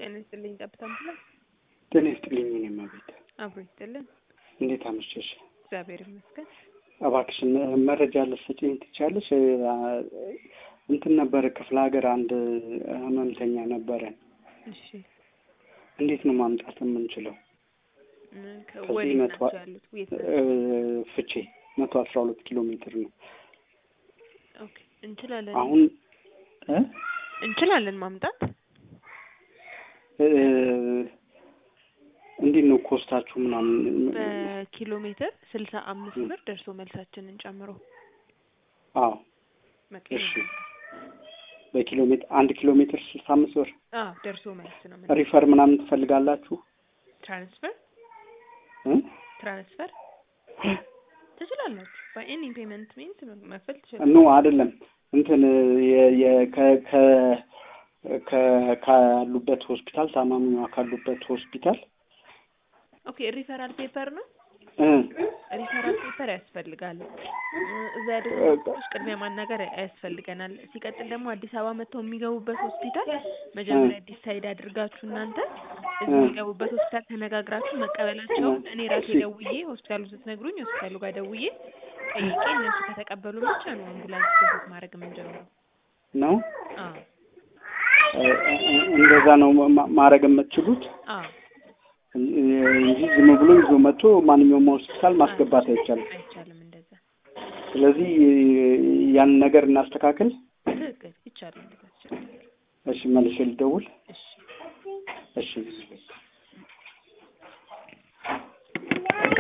ጤና ይስጥልኝ። ጠብታ ምትለው ጤና ይስጥልኝ። እኔም አቤት፣ አብሮ ይስጥልን። እንዴት አመሸሽ? እግዚአብሔር ይመስገን። እባክሽን መረጃ ልትሰጪኝ ትችያለሽ? እንትን ነበረ ክፍለ ሀገር አንድ ህመምተኛ ነበረን። እሺ እንዴት ነው ማምጣት የምንችለው? ምን ከ- ከዚህ ወዴት መቶ ናቸው ያሉት? የት ናቸው? እ፣ ፍቼ መቶ አስራ ሁለት ኪሎ ሜትር ነው። ኦኬ እንችላለን አሁን እ እንችላለን ማምጣት እ፣ እንዴት ነው ኮስታችሁ ምናምን? በኪሎ ሜትር ስልሳ አምስት ብር ደርሶ መልሳችንን ጨምሮ አዎ መቀየር እሺ። በኪሎ ሜትር አንድ ኪሎ ሜትር ስልሳ አምስት ብር። አዎ ደርሶ መልስ ነው ምን ሪፈር ምናምን ትፈልጋላችሁ? ትራንስፈር እ? ትራንስፈር ትችላላችሁ በኤኒ ፔመንት ሚንስ መክፈል ኖ ትችላላችሁ አይደለም እንትን የ- የ- ከ- ከ- ከ- ካሉበት ሆስፒታል ታማሚዋ ካሉበት ሆስፒታል ኦኬ ሪፈራል ፔፐር ነው እ፣ ሪፈራል ፔፐር ያስፈልጋል እ፣ እዛ ያሉት እ፣ ዶክተሮች ቅድሚያ ማናገር ያስፈልገናል ሲቀጥል ደግሞ አዲስ አበባ መጥተው የሚገቡበት ሆስፒታል መጀመሪያ ዲሳይድ አድርጋችሁ እናንተ እዚህ እ። የሚገቡበት ሆስፒታል ተነጋግራችሁ መቀበላቸውን እኔ ራሴ እሺ። ደውዬ ሆስፒታሉ ስትነግሩኝ ሆስፒታሉ ጋር ደውዬ ጠይቄ እነሱ ከተቀበሉ ብቻ ነው አምቡላንስ ፕሮሰስ ማድረግ የምንጀምረው ነው አዎ እ፣ እ፣ እንደዛ ነው ማ- ማድረግ የምትችሉት አዎ እንጂ ዝም ብሎ ይዞ መጥቶ ማንኛውም ሆስፒታል ማስገባት አይቻልም። አይቻልም እንደዛ ስለዚህ ያን ነገር እናስተካክል። ትክክል ይቻላል እንደዛ ይቻላል እሺ፣ መልሼ ልደውል። እሺ እሺ